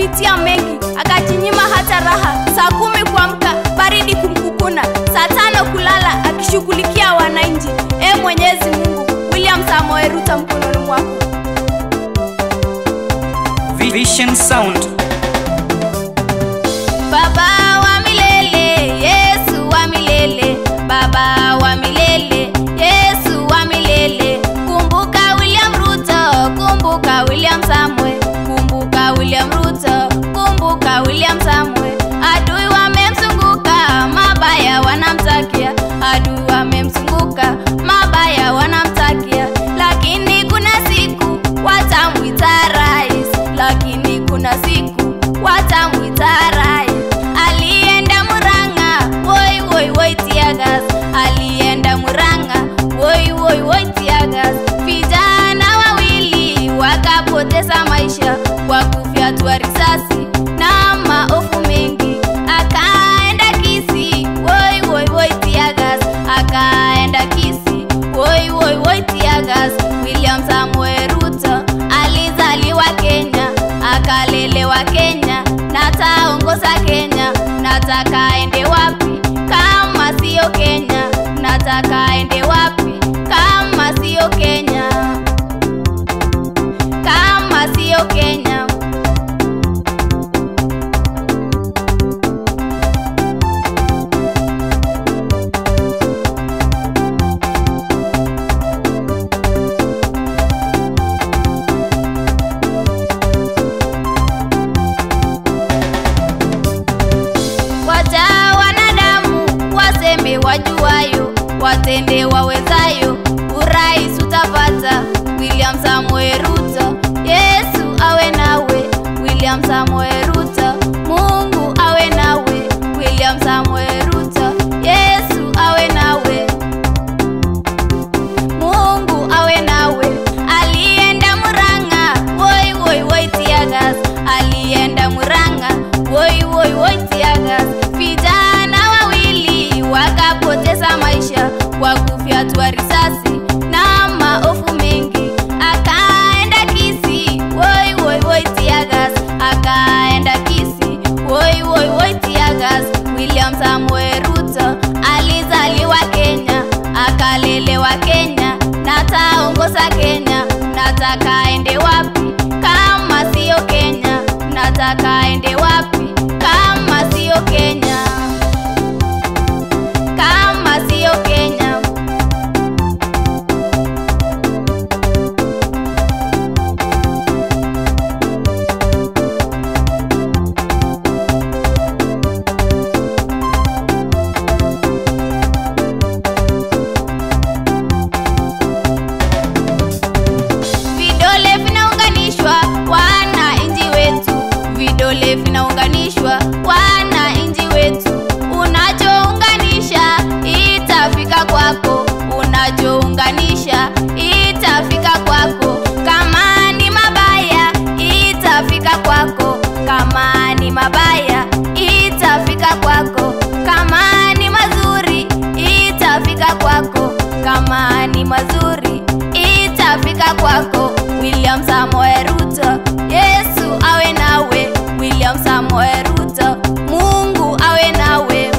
alipitia mengi, akajinyima hata raha. Saa kumi kuamka, baridi kumkukuna, saa tano kulala, akishughulikia wananchi. E Mwenyezi Mungu, William Samoei Ruto mkononi mwako. Vision Sound. Baba wa milele, Yesu wa milele, Baba wa milele, Yesu wa milele. Kumbuka William Ruto, kumbuka William Samuel, kumbuka William Ruto, kumbuka William Samuel. Adui wamemzunguka, mabaya wanamtakia, adui wamemzunguka, mabaya wanamtakia, lakini kuna siku watamwita rais, lakini kuna siku watamwita rais. Alienda Murang'a, woi woi woi tiagas, alienda Murang'a, woi woi woi tiagas. Vijana wawili wakapoteza maisha kwa kufyatua risasi na maofu mengi. Akaenda Kisii, woi woi woi tiagas, akaenda Kisii, woi woi woi tiagas. William Samuel Ruto alizaliwa Kenya, akalelewa Kenya, na taongoza Kenya. Nataka aende wapi kama sio Kenya? Nataka aende wapi kama sio Kenya? Kama sio Kenya. Wacha wanadamu waseme wajuayo, watende wawezayo, urais utapata. William Samoei Ruto, Yesu awe nawe. William Samoei Ruto, Mungu awe nawe. William Samoei Ruto, Yesu awe nawe. Mungu awe nawe. Alienda Murang'a, woi woi woi tiagas. Alienda Murang'a, woi woi woi tiagas. Vijana wawili wakapoteza maisha kwa kufyatua risasi na maofu mengi. Akaenda Kisii, woi woi woi tiagas. Akaenda Kisii, woi woi woi tiagas. William Samoei Ruto alizaliwa Kenya, akalelewa Kenya, na taongoza Kenya. Nataka aende wapi kama sio Kenya? Nataka aende wapi kama sio Kenya? Kama sio Kenya. Vidole vinaunganishwa wananchi wetu, vidole vinaunganishwa wananchi wetu. Unachounganisha itafika kwako, unachounganisha itafika kwako. Kama ni mabaya itafika kwako, kama ni mabaya itafika kwako. Kama ni mazuri itafika kwako, kama ni mazuri itafika kwako. William Samoei Ruto, Yesu awe nawe. William Samoei Ruto, Mungu awe nawe.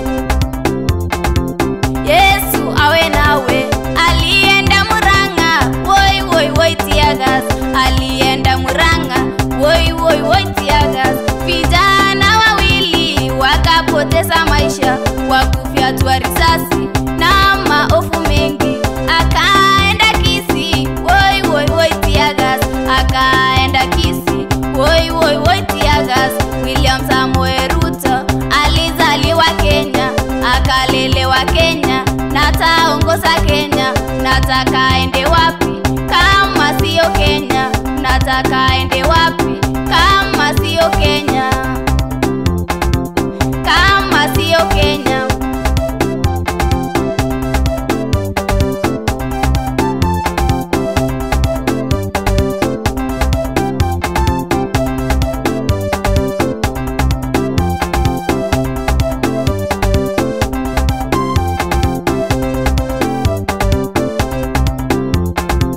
Yesu awe nawe. Alienda Murang'a, woi woi woi tiagas. Alienda Murang'a, woi woi woi tiagas. Vijana wawili wakapoteza maisha kwa kufyatua risasi na maofu mengi. Akaenda Kisii, woi woi woi tiagas. Akaenda Kisii, woi woi woi tiagas. William Samoei Ruto alizaliwa Kenya, akalelewa Kenya, na taongoza Kenya. Nataka aende wapi kama sio Kenya? Nataka aende wapi kama sio Kenya? Kama sio Kenya.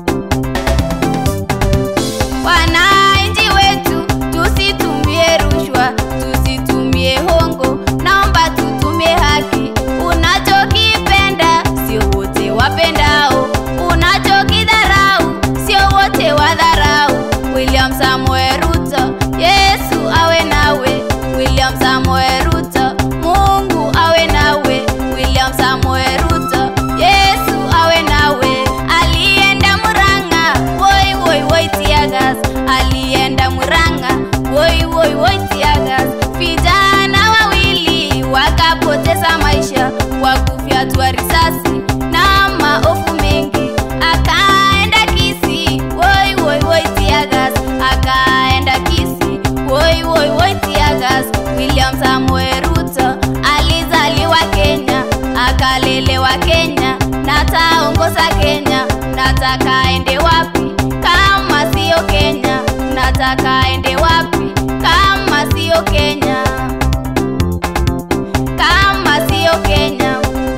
Wananchi wetu tusitumie rushwa. unataka ende wapi kama siyo Kenya? Unataka ende wapi kama siyo Kenya? Kama siyo Kenya.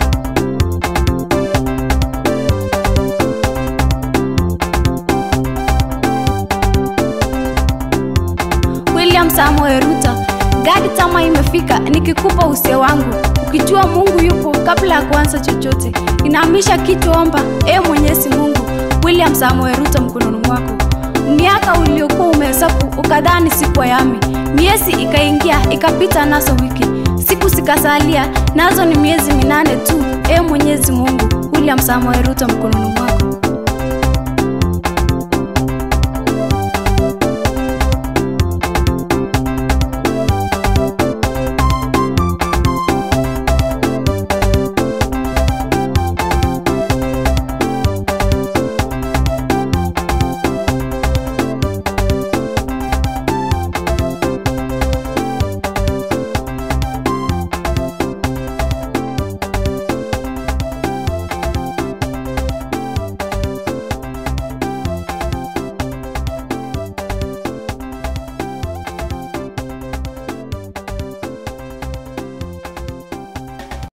William Samoei Ruto, gadi tama imefika, nikikupa usia wangu, ukijua Mungu yupo kabla ya kuanza chochote, inahamisha kichwa, omba e Mwenyezi Mungu. William Samoei Ruto mkononi mwako, miaka uliokuwa umehesabu ukadhani siku yami, miezi ikaingia ikapita, nazo wiki siku zikasalia, nazo ni miezi minane tu. E Mwenyezi Mungu, William Samoei Ruto mkononi